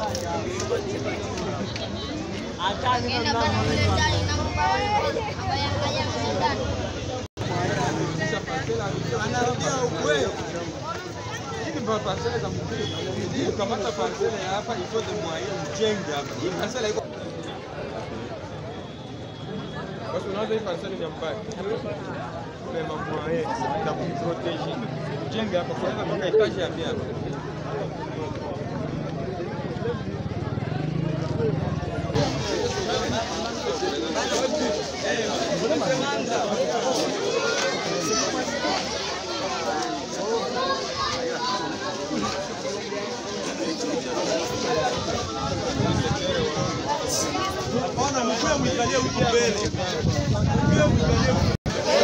Wengine bana mle ndani na mabaya haya mle ndani. anarudia ukweli. Hizi ndio parcela za mjini. Kamata parcela ya hapa ifote mwaye mjenge hapa. Hii parcela iko basi unaanza hii parcela ni mbaya. Kwa mwaye za kumprotege. Mjenge hapa kwanza mpaka itaje ya pia. Hapana, mkwe mwangalie huko mbele. Mkwe mwangalie huko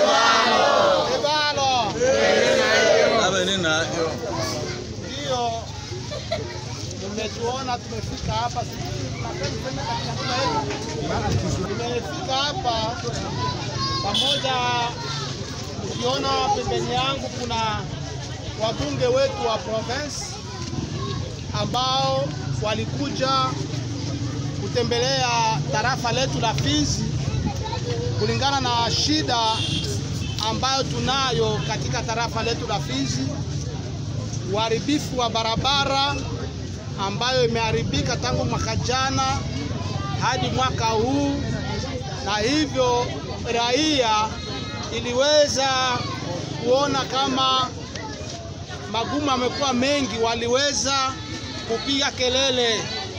Ndio mmetuona tumefika hapa, tumefika hapa pamoja. Ukiona pembeni yangu kuna wabunge wetu wa province ambao walikuja kutembelea tarafa letu la Fizi kulingana na shida ambayo tunayo katika tarafa letu la Fizi uharibifu wa barabara ambayo imeharibika tangu mwaka jana hadi mwaka huu, na hivyo raia iliweza kuona kama magumu yamekuwa mengi, waliweza kupiga kelele.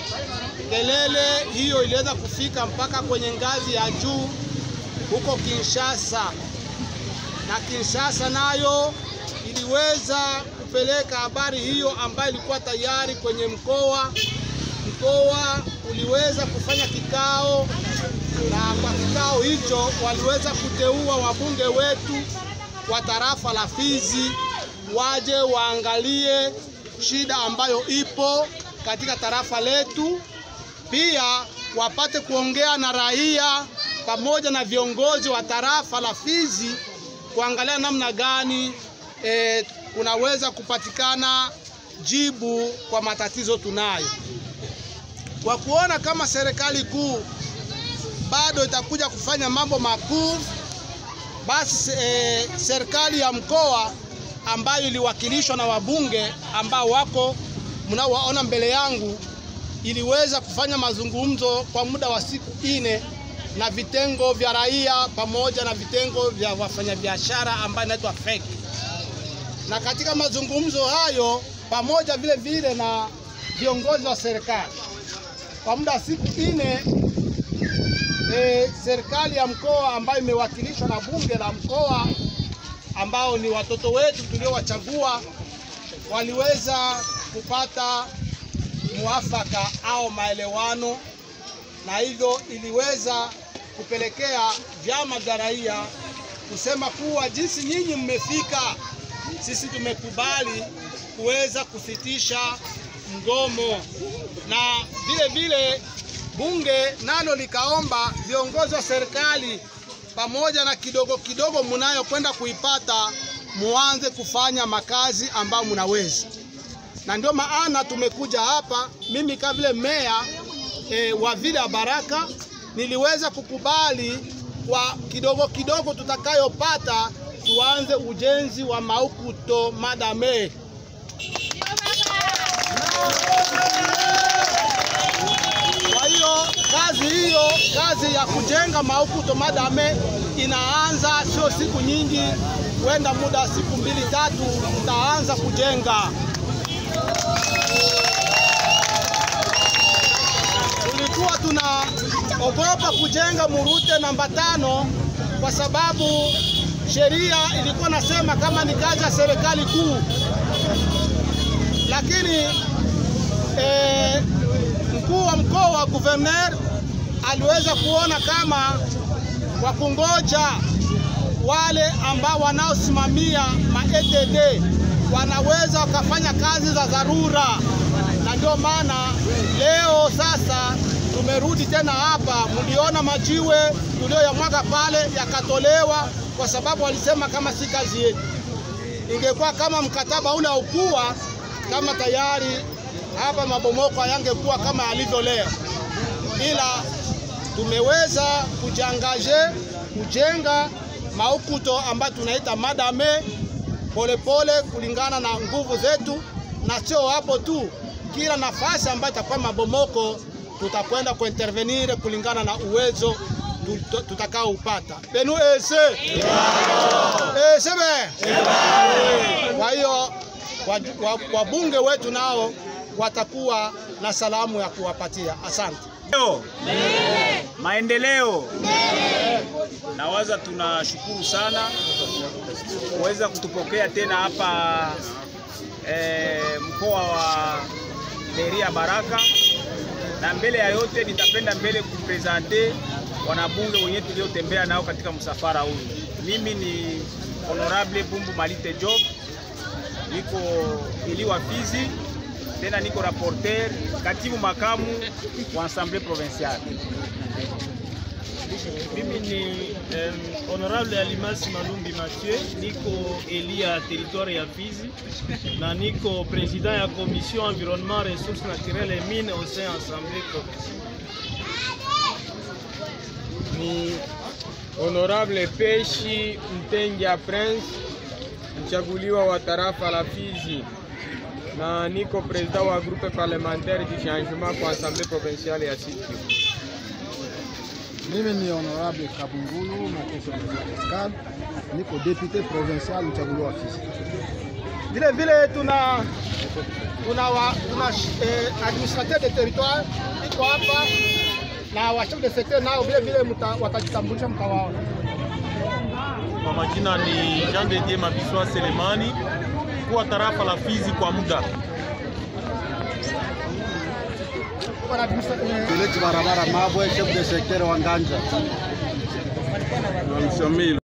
Kelele hiyo iliweza kufika mpaka kwenye ngazi ya juu huko Kinshasa, na Kinshasa nayo iliweza kupeleka habari hiyo ambayo ilikuwa tayari kwenye mkoa. Mkoa uliweza kufanya kikao, na kwa kikao hicho waliweza kuteua wabunge wetu wa tarafa la Fizi waje waangalie shida ambayo ipo katika tarafa letu, pia wapate kuongea na raia pamoja na viongozi wa tarafa la Fizi kuangalia namna gani e, kunaweza kupatikana jibu kwa matatizo tunayo. Kwa kuona kama serikali kuu bado itakuja kufanya mambo makuu, basi e, serikali ya mkoa ambayo iliwakilishwa na wabunge ambao wako mnaowaona mbele yangu iliweza kufanya mazungumzo kwa muda wa siku nne na vitengo vya raia pamoja na vitengo vya wafanyabiashara ambayo inaitwa FEC. Na katika mazungumzo hayo pamoja vile vile na viongozi wa serikali kwa muda wa siku nne e, serikali ya mkoa ambayo imewakilishwa na bunge la mkoa ambao ni watoto wetu tuliowachagua waliweza kupata muafaka au maelewano, na hivyo iliweza kupelekea vyama vya raia kusema kuwa jinsi nyinyi mmefika, sisi tumekubali kuweza kusitisha mgomo, na vile vile bunge nalo likaomba viongozi wa serikali pamoja na kidogo kidogo mnayokwenda kuipata muanze kufanya makazi ambayo mnaweza, na ndio maana tumekuja hapa. Mimi kama vile meya e, wa vile ya Baraka niliweza kukubali kwa kidogo kidogo tutakayopata tuanze ujenzi wa Maukuto Madame. Kwa hiyo kazi hiyo, kazi ya kujenga Maukuto Madame inaanza sio siku nyingi, kwenda muda wa siku mbili tatu, tutaanza kujenga. Tulikuwa tunaogopa kujenga Murute namba tano kwa sababu sheria ilikuwa nasema kama ni kazi ya serikali kuu, lakini eh, mkuu wa mkoa wa guverner aliweza kuona kama kwa kungoja wale ambao wanaosimamia ma ETD wanaweza wakafanya kazi za dharura, na ndio maana leo sasa tumerudi tena hapa. Mliona majiwe tuliyoyamwaga pale yakatolewa, kwa sababu walisema kama si kazi yetu. Ingekuwa kama mkataba ule haukuwa kama tayari hapa mabomoko hayangekuwa kama yalivyo leo, ila tumeweza kujiangaje kujenga maukuto ambayo tunaita madame polepole kulingana na nguvu zetu, na sio hapo tu, kila nafasi ambayo itakuwa mabomoko tutakwenda kuintervenir kulingana na uwezo tut- tutakaoupata. Benu ese ese be. Kwa hiyo waj- wa- wabunge wetu nao watakuwa na salamu ya kuwapatia. Asante. Leo maendeleo, nawaza tunashukuru sana kuweza kutupokea tena hapa eh, mkoa wa Beria Baraka, na mbele ya yote nitapenda mbele kupresente wanabunge wenyewe tuliotembea nao katika msafara huu. Mimi ni Honorable Bumbu Malite Job, niko eli wa Fizi tena niko rapporteur katibu makamu wa Assemblée provinciale. Mimi ni um, honorable Alimasi Malumbi Mathieu, niko eli ya territoire ya Fizi na niko president ya commission environnement ressources naturelles et mines au sein assemblée provinciale. ni Honorable Peshi Mtenja Prince, mchaguliwa wa tarafa la Fizi, na niko president wa groupe parlementaire du changement kwa assemblée provinciale ya Sud Kivu. Mimi ni honorable Kabungulu Mateso Pascal, niko député provincial mchaguliwa wa Fizi. Vile vile tuna tuna, wa, tuna eh, administrateur de territoire iko hapa na wa chef de secteur nao vile vile mta- watajitambulisha mtawaona. Kwa majina ni Jean de Dieu Mabiswa Selemani, kuwa tarafa la Fizi kwa muda. Tuko na administrateur eh, Peleki barabara Mabwe, chef de secteur wa Nganja. Mshamili